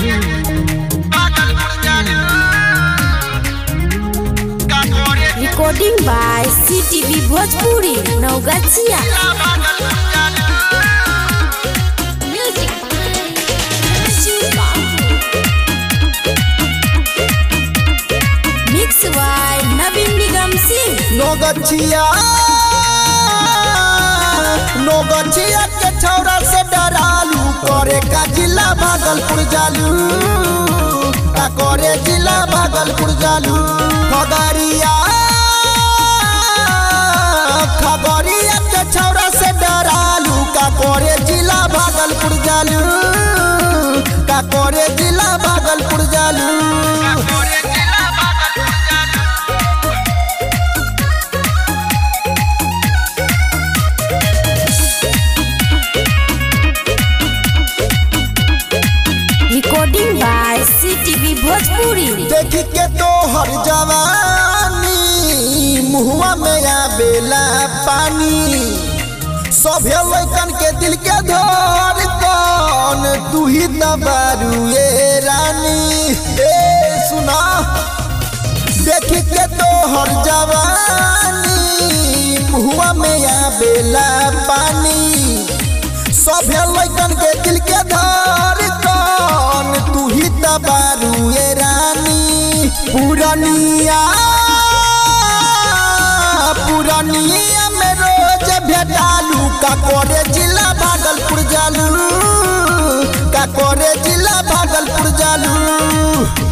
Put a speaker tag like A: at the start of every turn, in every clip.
A: Recording by CTV Bhojpuri, Naugachia. Music by Shiva. Mix by Navin Nigam Singh.
B: नोगछिया नोगछिया के छौरा से डरालू करे का जिला भागलपुर जालू का करे जिला भागलपुर जालू खगड़िया खगड़िया के छौरा से डरालू का करे जिला भागलपुर जालू का करे जिला भागलपुर जालू
A: Recording by CTV Bhojpuri.
B: देखी के तो हर जवानी मुहुआ में आवेला पानी सभे लैकन के दिल के धर कौन तू ही दबारू ए रानी ए सुना देखी के तो हर जवानी मुहुआ में आवेला पानी सभे लैकन के दिल के धर कौन तू ही तबारू ये रानी पुरनिया पुरनिया में रोज भेटालू का करे जिला भागलपुर जालू का करे जिला भागलपुर जालू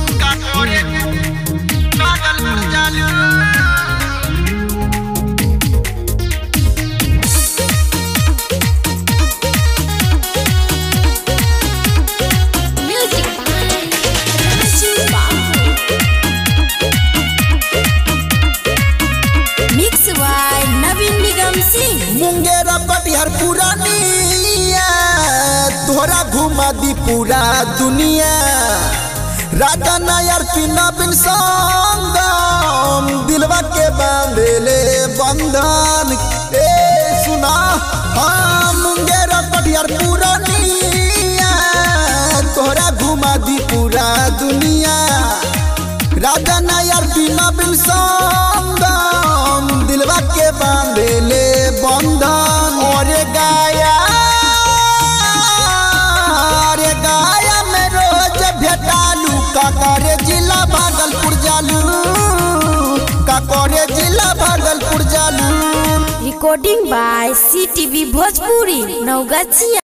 A: Music by Shiva. Mix by Navin Nigam Singh.
B: Munger Katihar पुरानिया तोहरा घुमा दी पूरा दुनिया राजा नायर पिना बिन संगम दिलवा के बांधेले बंधन ए सुना हाँ मुंगेर कटिहार पुरानिया तोहरा घुमा दी पूरा दुनिया राजा नायर बिना बिन संगम दिलवा के बांधेले बंधन और गाया रे गाया में रोज भेटालू का करे जिला भागलपुर जालू का करे जिला भागलपुर जालू
A: Recording by CTV Bhojpuri, Naugachia.